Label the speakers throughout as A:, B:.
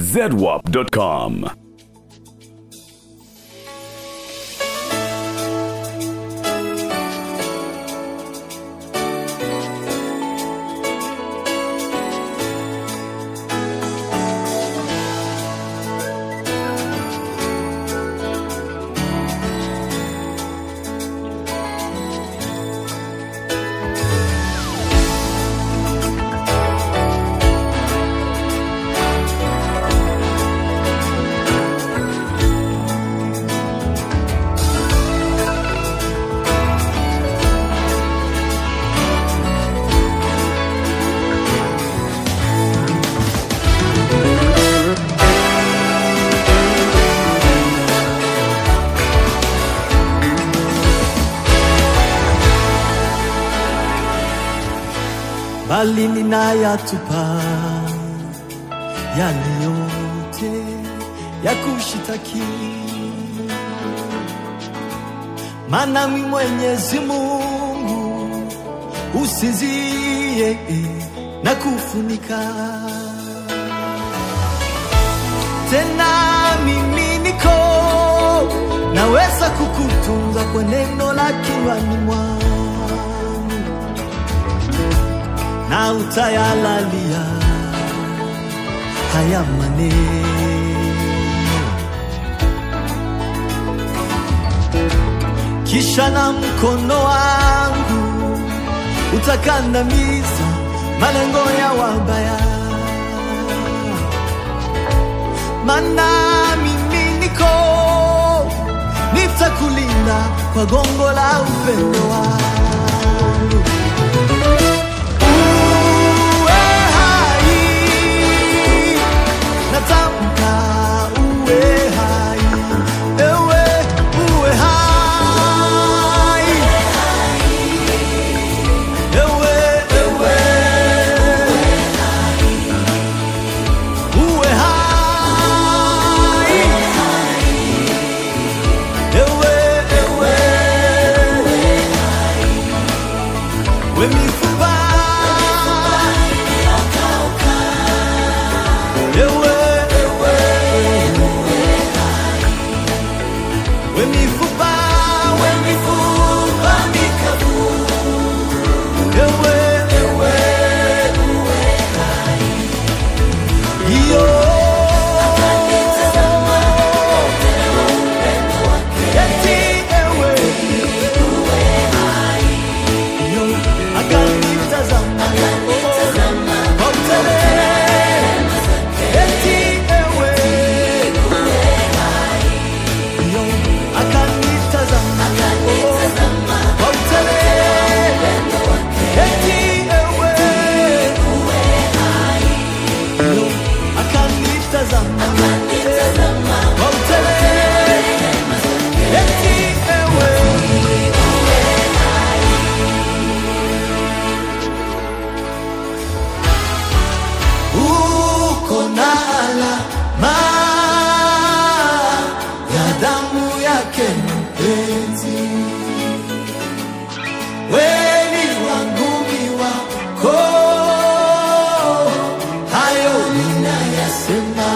A: zedwap.com.
B: bali ninayatupa yale yote ya kushitaki, maana mi Mwenyezi Mungu usinzie na kufunika tena, mimi niko naweza kukutunza kwa neno la kinywani mwangu na utayalalia haya maneno, kisha na mkono wangu utakandamiza malengo ya wabaya, mana mimi niko nitakulinda kwa gongo la upendo wangu. Uwe hai, natamka uwe hai, ewe uwe hai, ewe ewe uwe hai, ewe ewe we mifupa ewe ewe we mifupa we mifupa mikavu ewe ewe iyo eti ewe iyo akanitazama kwa utelema eti ewe iyo akanitazama kwa utelema eti ewe iyo akanitazama kwa utelema eti ewe uko na alama ya damu yake mpenzi, weni wangu ni wako, hayo ninayasema.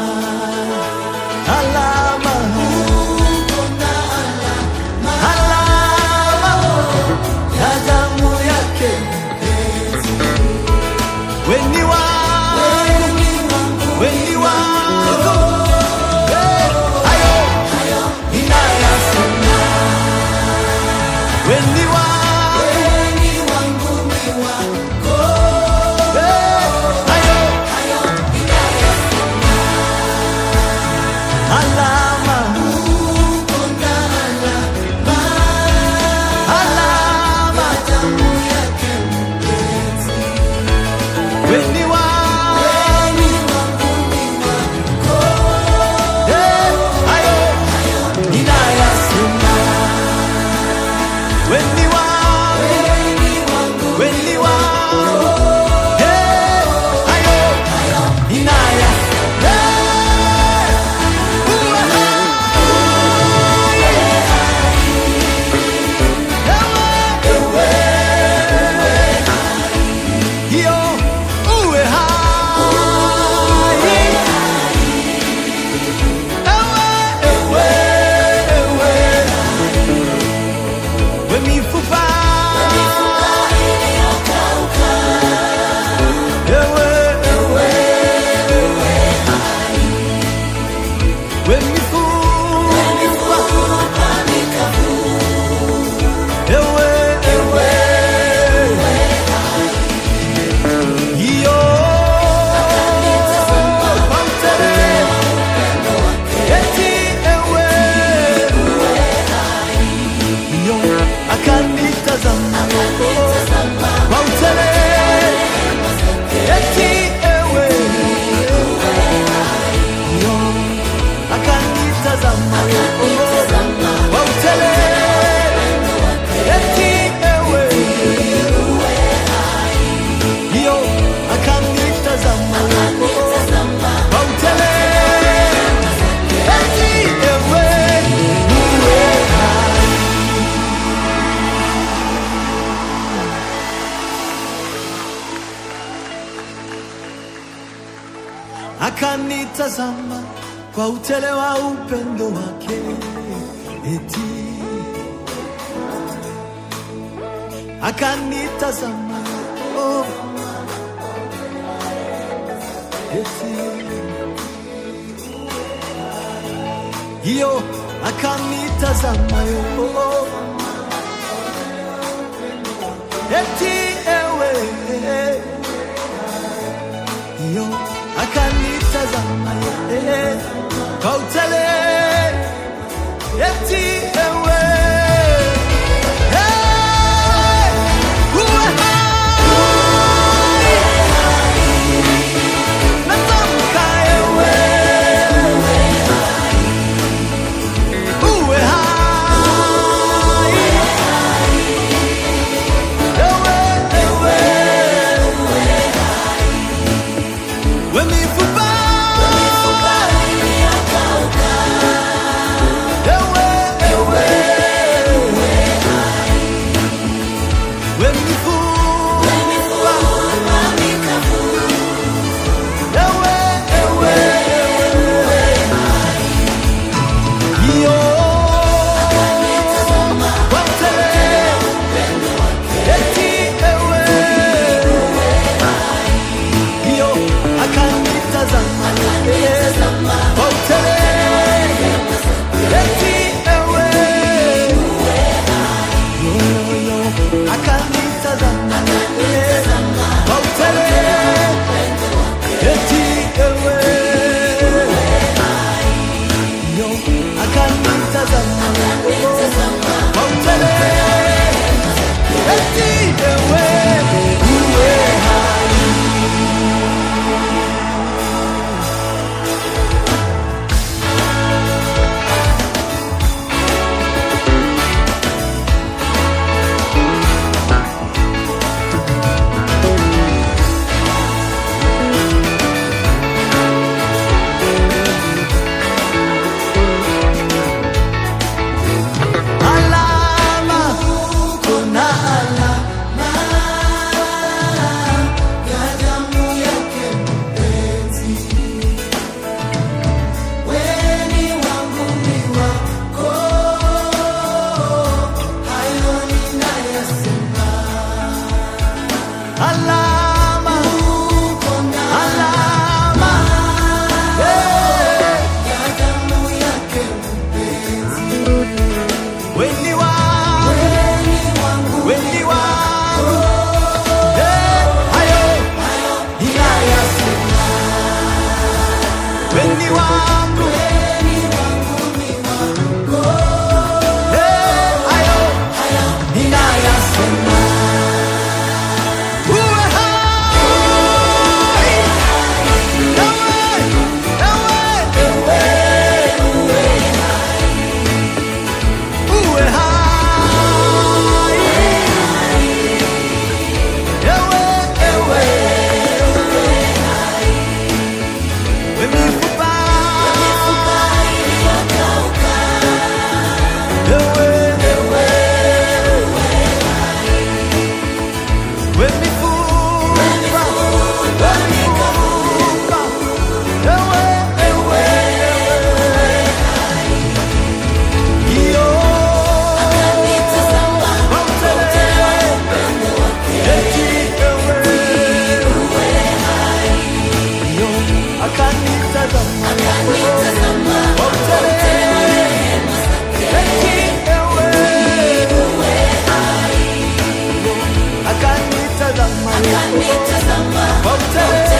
B: Alama, uko na alama, alama ya damu yake weni wangu, weni wangu, Eh, hayo ninayasema. Weni wangu, Eh, hayo alama, alama weni wangu, Eh, hayo ninayasema. Weni wangu, weni wangu, Eh, hayo ninayasema. Uwe hai, ewe, ewe, hiyo uwe akanitazama kwa utele wa upendo wake, eti akanitazama oh, eti hiyo akanitazama yo oh, eti ewe hiyo akanitazama yeye kwa utele eti ewe Hey! uwe hai natamka ewe uwe hai ewe ewe we mifupa ewe ewe we mifupa ewe ewe iyo watele eti ewe iyo akanitazama watele eti ewe yoyoyo akanitazama watele eti ewe yo akanitazama watele eti ewe uwe alama kuna alama ya damu yake mpenzi weni wangu ni wako hayo ninayasema alama alama yeah. ya damu yake weni wangu weni wangu Eh, hayo ninayasema weni wangu Eh, hayo ninayasema uwe hai ewe ewe uwe hai ewe ewe we mifupa ewe ewe we mifupa we mifupa ewe ewe iyo Akanitazama